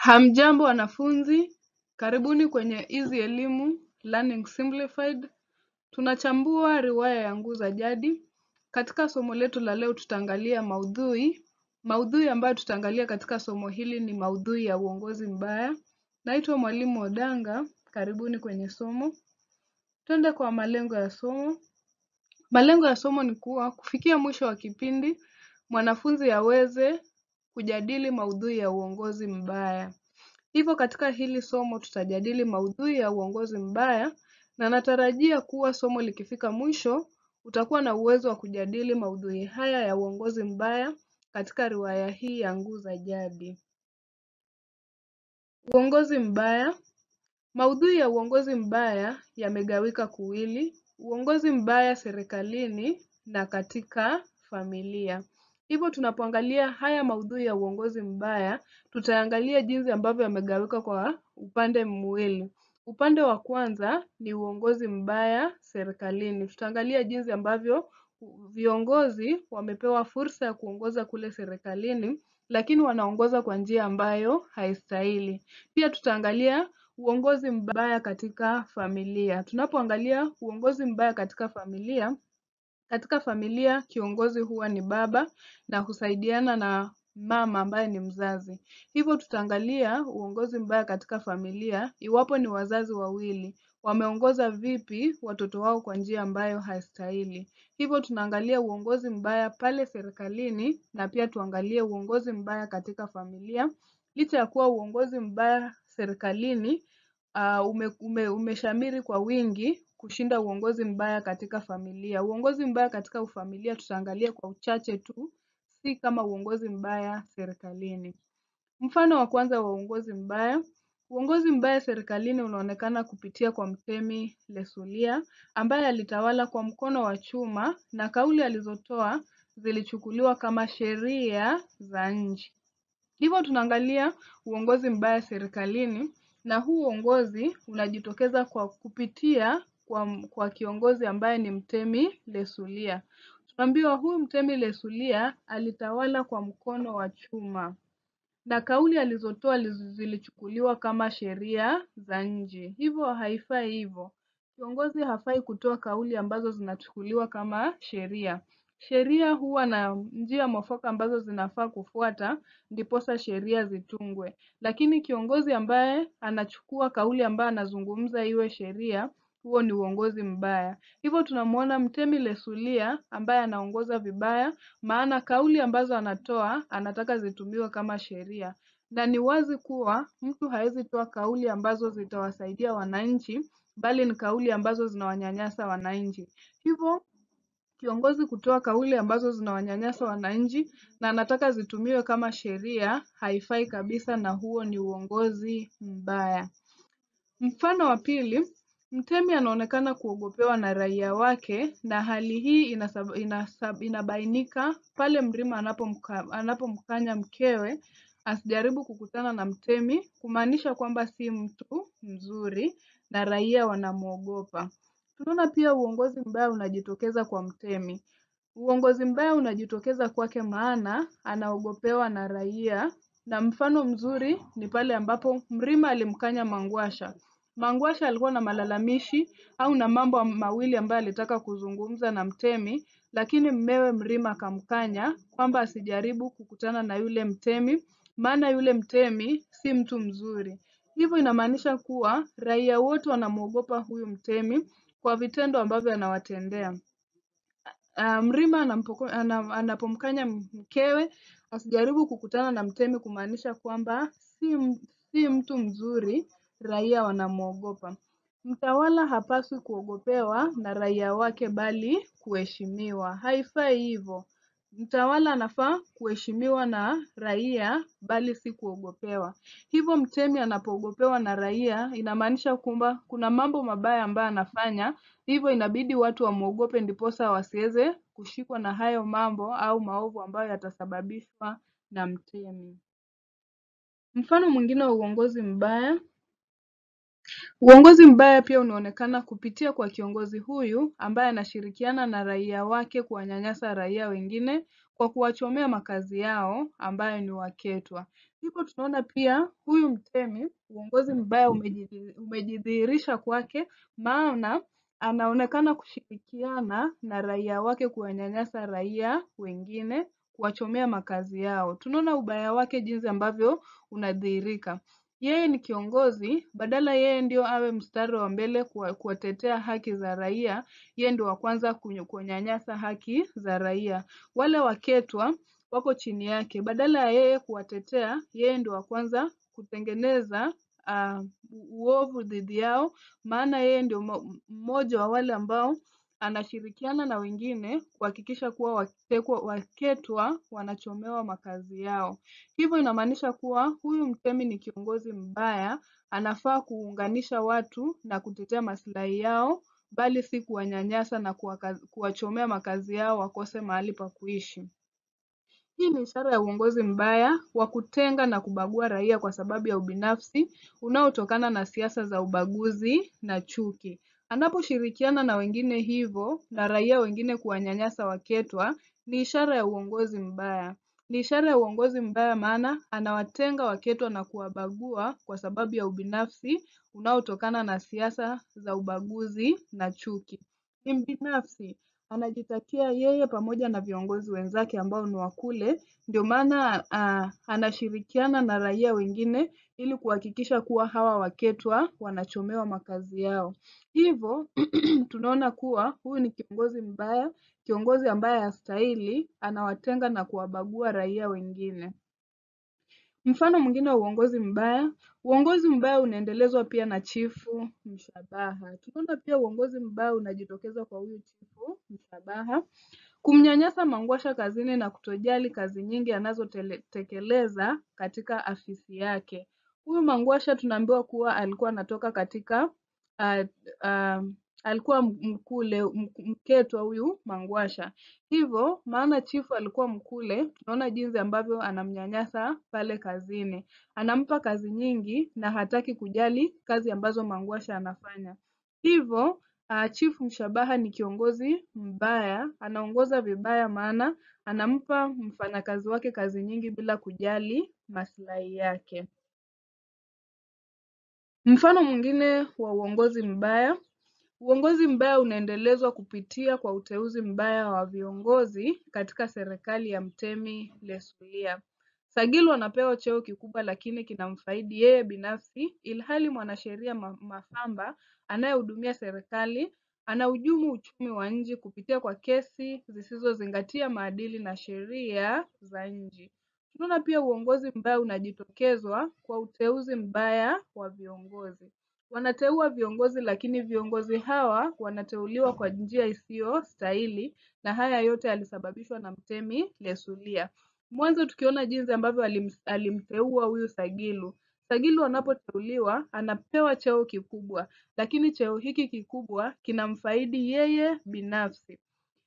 Hamjambo wanafunzi, karibuni kwenye Easy Elimu Learning Simplified. Tunachambua riwaya ya Nguu za Jadi. Katika somo letu la leo tutaangalia maudhui. Maudhui ambayo tutaangalia katika somo hili ni maudhui ya uongozi mbaya. Naitwa Mwalimu Odanga, karibuni kwenye somo. Twende kwa malengo ya somo. Malengo ya somo ni kuwa kufikia mwisho wa kipindi mwanafunzi aweze kujadili maudhui ya uongozi mbaya. Hivyo katika hili somo tutajadili maudhui ya uongozi mbaya na natarajia kuwa somo likifika mwisho utakuwa na uwezo wa kujadili maudhui haya ya uongozi mbaya katika riwaya hii ya Nguu za Jadi. Uongozi mbaya. Maudhui ya uongozi mbaya yamegawika kuwili: uongozi mbaya serikalini na katika familia. Hivyo tunapoangalia haya maudhui ya uongozi mbaya, tutaangalia jinsi ambavyo yamegawika kwa upande miwili. Upande wa kwanza ni uongozi mbaya serikalini. Tutaangalia jinsi ambavyo viongozi wamepewa fursa ya kuongoza kule serikalini, lakini wanaongoza kwa njia ambayo haistahili. Pia tutaangalia uongozi mbaya katika familia. Tunapoangalia uongozi mbaya katika familia, katika familia kiongozi huwa ni baba na husaidiana na mama ambaye ni mzazi. Hivyo tutaangalia uongozi mbaya katika familia iwapo ni wazazi wawili wameongoza vipi watoto wao kwa njia ambayo haistahili. Hivyo tunaangalia uongozi mbaya pale serikalini na pia tuangalie uongozi mbaya katika familia. Licha ya kuwa uongozi mbaya serikalini uh, ume, ume, umeshamiri kwa wingi kushinda uongozi mbaya katika familia. Uongozi mbaya katika familia tutaangalia kwa uchache tu, si kama uongozi mbaya serikalini. Mfano wa kwanza wa uongozi mbaya. Uongozi mbaya serikalini unaonekana kupitia kwa Mtemi Lesulia ambaye alitawala kwa mkono wa chuma na kauli alizotoa zilichukuliwa kama sheria za nchi. Hivyo tunaangalia uongozi mbaya serikalini na huu uongozi unajitokeza kwa kupitia kwa, kwa kiongozi ambaye ni Mtemi Lesulia. Tunaambiwa huyu Mtemi Lesulia alitawala kwa mkono wa chuma na kauli alizotoa zilichukuliwa kama sheria za nchi. Hivyo haifai hivyo. Kiongozi hafai kutoa kauli ambazo zinachukuliwa kama sheria. Sheria huwa na njia mwafaka ambazo zinafaa kufuata ndiposa sheria zitungwe, lakini kiongozi ambaye anachukua kauli ambayo anazungumza iwe sheria, huo ni uongozi mbaya. Hivyo tunamwona Mtemi Lesulia ambaye anaongoza vibaya, maana kauli ambazo anatoa anataka zitumiwe kama sheria, na ni wazi kuwa mtu hawezi toa kauli ambazo zitawasaidia wananchi, bali ni kauli ambazo zinawanyanyasa wananchi. Hivyo kiongozi kutoa kauli ambazo zinawanyanyasa wananchi na anataka zitumiwe kama sheria haifai kabisa, na huo ni uongozi mbaya. Mfano wa pili, Mtemi anaonekana kuogopewa na raia wake, na hali hii inasab, inasab, inabainika pale Mrima anapomka, anapomkanya mkewe asijaribu kukutana na Mtemi, kumaanisha kwamba si mtu mzuri na raia wanamwogopa. Tunaona pia uongozi mbaya unajitokeza kwa Mtemi. Uongozi mbaya unajitokeza kwake maana anaogopewa na raia, na mfano mzuri ni pale ambapo Mrima alimkanya Mangwasha. Mangwasha alikuwa na malalamishi au na mambo mawili ambayo alitaka kuzungumza na Mtemi, lakini mmewe Mrima akamkanya kwamba asijaribu kukutana na yule Mtemi, maana yule Mtemi si mtu mzuri. Hivyo inamaanisha kuwa raia wote wanamwogopa huyu Mtemi kwa vitendo ambavyo anawatendea. Uh, Mrima anampoko, anam, anapomkanya mkewe asijaribu kukutana na Mtemi kumaanisha kwamba si, si mtu mzuri, raia wanamwogopa. Mtawala hapaswi kuogopewa na raia wake bali kuheshimiwa. Haifai hivyo. Mtawala anafaa kuheshimiwa na raia bali si kuogopewa. Hivyo Mtemi anapoogopewa na raia inamaanisha kwamba kuna mambo mabaya ambayo anafanya, hivyo inabidi watu wamwogope ndiposa wasiweze kushikwa na hayo mambo au maovu ambayo yatasababishwa na Mtemi. Mfano mwingine wa uongozi mbaya Uongozi mbaya pia unaonekana kupitia kwa kiongozi huyu ambaye anashirikiana na raia wake kuwanyanyasa raia wengine kwa kuwachomea makazi yao ambayo ni waketwa. Hivyo tunaona pia huyu mtemi, uongozi mbaya umejidhi- umejidhihirisha kwake, maana anaonekana kushirikiana na raia wake kuwanyanyasa raia wengine, kuwachomea makazi yao. Tunaona ubaya wake jinsi ambavyo unadhihirika. Yeye ni kiongozi, badala yeye ndio awe mstari wa mbele kuwa- kuwatetea haki za raia, yeye ndio wa kwanza kunyo- kunyanyasa haki za raia. Wale waketwa wako chini yake, badala ya yeye kuwatetea, yeye ndio wa kwanza kutengeneza uh, uovu dhidi yao, maana yeye ndio mo- mmoja wa wale ambao anashirikiana na wengine kuhakikisha kuwa watekwa, waketwa wanachomewa makazi yao. Hivyo inamaanisha kuwa huyu mtemi ni kiongozi mbaya, anafaa kuunganisha watu na kutetea maslahi yao, bali si kuwanyanyasa na kuwaka- kuwachomea makazi yao wakose mahali pa kuishi. Hii ni ishara ya uongozi mbaya wa kutenga na kubagua raia kwa sababu ya ubinafsi unaotokana na siasa za ubaguzi na chuki. Anaposhirikiana na wengine hivyo na raia wengine kuwanyanyasa waketwa, ni ishara ya uongozi mbaya. Ni ishara ya uongozi mbaya maana anawatenga waketwa na kuwabagua kwa sababu ya ubinafsi unaotokana na siasa za ubaguzi na chuki. Ni mbinafsi, anajitakia yeye pamoja na viongozi wenzake ambao ni wa kule, ndio maana ah, anashirikiana na raia wengine ili kuhakikisha kuwa hawa waketwa wanachomewa makazi yao. Hivyo tunaona kuwa huyu ni kiongozi mbaya, kiongozi ambaye hastahili, anawatenga na kuwabagua raia wengine. Mfano mwingine wa uongozi mbaya, uongozi mbaya unaendelezwa pia na chifu Mshabaha. Tunaona pia uongozi mbaya unajitokeza kwa huyu chifu Mshabaha, kumnyanyasa Mangwasha kazini na kutojali kazi nyingi anazotekeleza katika afisi yake. Huyu Mangwasha tunaambiwa kuwa alikuwa anatoka katika uh, uh, alikuwa mkule mk- mketwa huyu Mangwasha. Hivyo maana chifu alikuwa mkule, tunaona jinsi ambavyo anamnyanyasa pale kazini. Anampa kazi nyingi na hataki kujali kazi ambazo Mangwasha anafanya. Hivyo uh, chifu Mshabaha ni kiongozi mbaya, anaongoza vibaya maana anampa mfanyakazi wake kazi nyingi bila kujali maslahi yake. Mfano mwingine wa uongozi mbaya, uongozi mbaya unaendelezwa kupitia kwa uteuzi mbaya wa viongozi katika serikali ya Mtemi Lesulia. Sagilu anapewa cheo kikubwa lakini kinamfaidi yeye binafsi, ilhali mwanasheria Ma- Mafamba anayehudumia serikali anahujumu uchumi wa nchi kupitia kwa kesi zisizozingatia maadili na sheria za nchi. Tunaona pia uongozi mbaya unajitokezwa kwa uteuzi mbaya wa viongozi. Wanateua viongozi lakini viongozi hawa wanateuliwa kwa njia isiyostahili na haya yote yalisababishwa na Mtemi Lesulia. Mwanzo tukiona jinsi ambavyo alim, alimteua huyu Sagilu. Sagilu anapoteuliwa anapewa cheo kikubwa, lakini cheo hiki kikubwa kinamfaidi yeye binafsi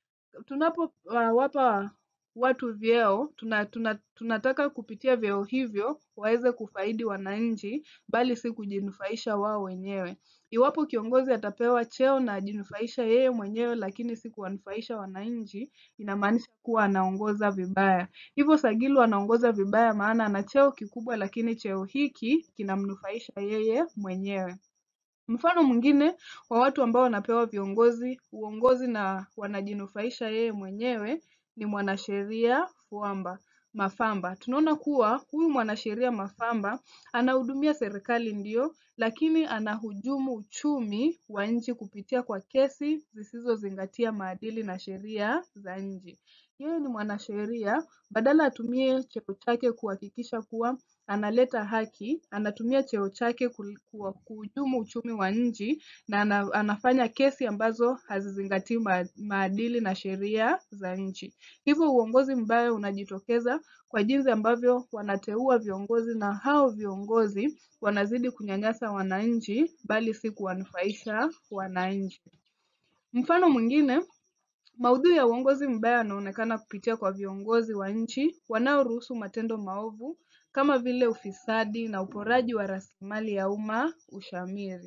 tunapowapa watu vyeo tuna, tuna, tunataka kupitia vyeo hivyo waweze kufaidi wananchi bali si kujinufaisha wao wenyewe. Iwapo kiongozi atapewa cheo na ajinufaisha yeye mwenyewe lakini si kuwanufaisha wananchi, inamaanisha kuwa anaongoza vibaya. Hivyo Sagilu anaongoza vibaya maana ana cheo kikubwa lakini cheo hiki kinamnufaisha yeye mwenyewe. Mfano mwingine wa watu ambao wanapewa viongozi uongozi na wanajinufaisha yeye mwenyewe ni mwanasheria Fuamba Mafamba. Tunaona kuwa huyu mwanasheria Mafamba anahudumia serikali ndio, lakini anahujumu uchumi wa nchi kupitia kwa kesi zisizozingatia maadili na sheria za nchi. Yeye ni mwanasheria, badala atumie cheo chake kuhakikisha kuwa analeta haki, anatumia cheo chake kul- kuwa- kuhujumu uchumi wa nchi na ana, anafanya kesi ambazo hazizingatii ma, maadili na sheria za nchi. Hivyo uongozi mbaya unajitokeza kwa jinsi ambavyo wanateua viongozi na hao viongozi wanazidi kunyanyasa wananchi bali si kuwanufaisha wananchi. Mfano mwingine Maudhui ya uongozi mbaya yanaonekana kupitia kwa viongozi wa nchi wanaoruhusu matendo maovu kama vile ufisadi na uporaji wa rasilimali ya umma ushamiri.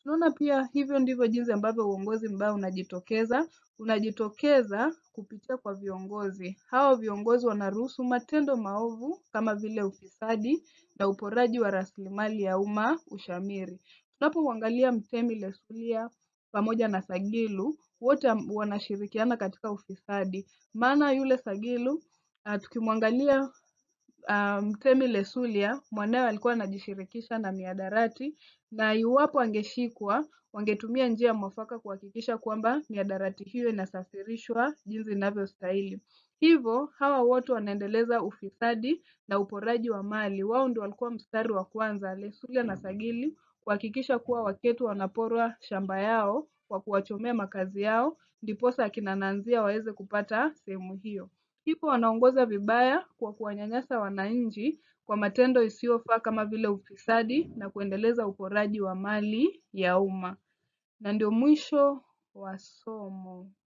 Tunaona pia hivyo ndivyo jinsi ambavyo uongozi mbaya unajitokeza. Unajitokeza kupitia kwa viongozi. Hao viongozi wanaruhusu matendo maovu kama vile ufisadi na uporaji wa rasilimali ya umma ushamiri. Tunapomwangalia Mtemi Lesulia pamoja na Sagilu, wote wanashirikiana katika ufisadi. Maana yule Sagilu tukimwangalia Mtemi Lesulia, mwanawe alikuwa anajishirikisha na mihadarati na iwapo angeshikwa, wangetumia njia mwafaka kuhakikisha kwamba mihadarati hiyo inasafirishwa jinsi inavyostahili. Hivyo hawa wote wanaendeleza ufisadi na uporaji wa mali. Wao ndio walikuwa mstari wa kwanza, Lesulia na Sagilu, kuhakikisha kuwa Waketu wanaporwa shamba yao kwa kuwachomea makazi yao, ndiposa akina Nanzia waweze kupata sehemu hiyo. Hivyo wanaongoza vibaya kwa kuwanyanyasa wananchi kwa matendo isiyofaa kama vile ufisadi na kuendeleza uporaji wa mali ya umma. Na ndio mwisho wa somo.